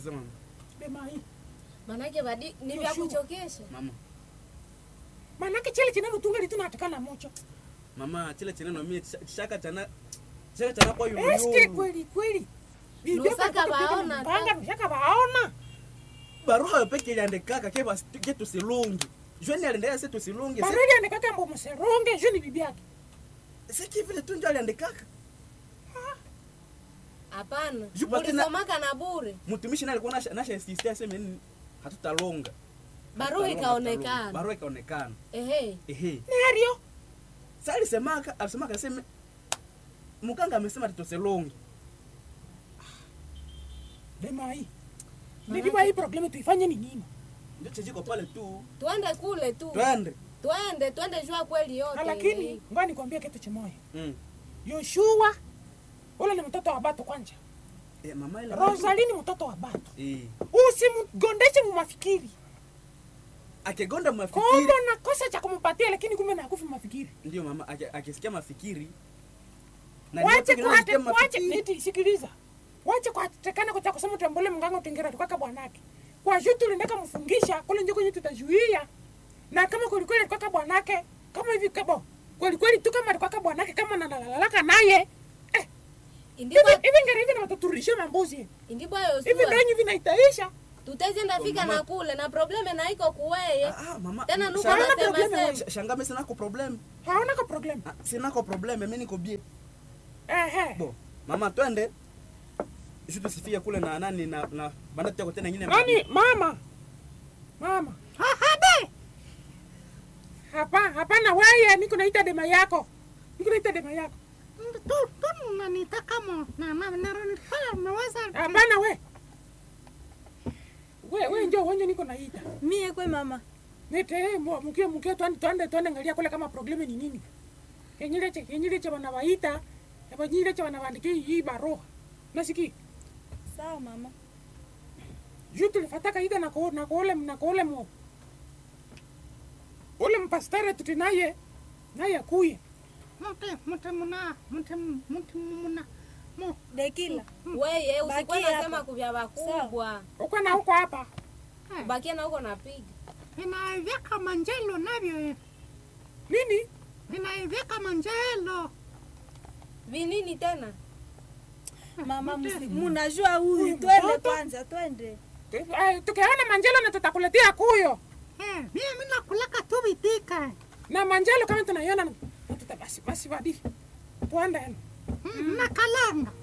Sasa mama. Dema hii. Manake badi ni vya Joshua. kuchokesha. Mama. Manake chile chineno tungali tunatikana mocho. Mama chile chineno mimi chaka chana chaka chana kwa yulu. Eske kweli kweli. Bibi Lusaka yako alikuwa baona anapiga mpanga, lusaka baona. Baruha peke iliandikaka ke basi ke tusilungi. Jweni aliendea sisi tusilungi. Baridi andikaka mbo mseronge juu ni bibi yake. Siki vile tu ndio aliandikaka. Hapana. Juba tena- Ulisomaka na bure. Mtumishi naye alikuwa nasha nasha insistia sema nini hatutalonga. Barua Hatutalonga, ikaonekana. hatutalonga. Barua ikaonekana. Ehe. Ehe. Nario. Sasa alisemaka alisemaka aseme mkanga amesema tutoselongi. Dema hii. Bibi hii problemu tuifanye ni nini? Ndio chejiko pale tu. Twende kule tu. Twende. Twende, twende jua kweli yote. Na lakini ngoja nikwambie kitu kimoja. Mm. Yoshua ule ni mtoto wa Bato kwanja. Eh, mama ile. Rosalie ni mtoto wa Bato. Eh. Usimgondeshe mumafikiri. Akigonda mafikiri. Kombo na kosa cha kumupatia lakini kumbe na hakufi mafikiri. Ndio mama aki- akisikia mafikiri. Na Wache ndio pengine kuhate anasikia wache mafikiri. niti sikiliza. Wache kuhatekana kwa kusema utambule mganga utengera tukaka bwanake. Kwa juu tulindaka mfungisha kule nje kwenye tutazuia. Na kama kweli kweli tukaka bwanake kama hivi kabo. Kweli kweli tu kama tukaka bwanake kama nanalalaka naye. Eh, Indipo hivi hivi ngari hivi na wataturisha mambuzi. indipo Hivi Yoshua. ndio hivi naitaisha. Tutazenda fika Mama- na kule na probleme na iko kuweye. Ah, ah, mama. Tena nuko Shanga- Hawana nasema probleme, sema. Sh- Shanga mimi sina ko problem. Haona ka problem. Ah, Sina ko problem, mimi niko bie. Eh eh. Bo. Mama twende. Sisi tusifie kule na nani na na banda tutako tena nyingine. Nani mama? Mama. Habe. Hapa hapana wewe niko naita dema yako. Niko naita dema yako. tu tu nanitaka mo na na na nilifanya umeweza Hapana we. We we njoo wenye niko naita. mie kwe mama Nete mo mkie mkie twende twende twende angalia kule kama probleme ni nini. Kenyile che kenyile che wanawaita. Hapa nyile che wanawaandikia hii barua. Nasiki. sawa mama Juu tulifataka ida na ko na kole na kole mo. Ule mpastare tutinaye naye akuye. mute mute muna mute mute muna mo dekila Weye Bakia usikuwa hapa. nasema kuvya wakubwa. Uko na huko hapa. Bakia na huko napiga. inaivika manjelo navyo eh. Nini? inaivika manjelo Vinini tena? mama Mute. msi- munajua huyu Huyu twende mtoto? kwanza twende Eh, Tukiona manjelo na tutakuletea kuyo. eh mimi nakulaka tu bitika Na manjelo kama tunaiona na tuta basi basi badi. Tuende. na kalanga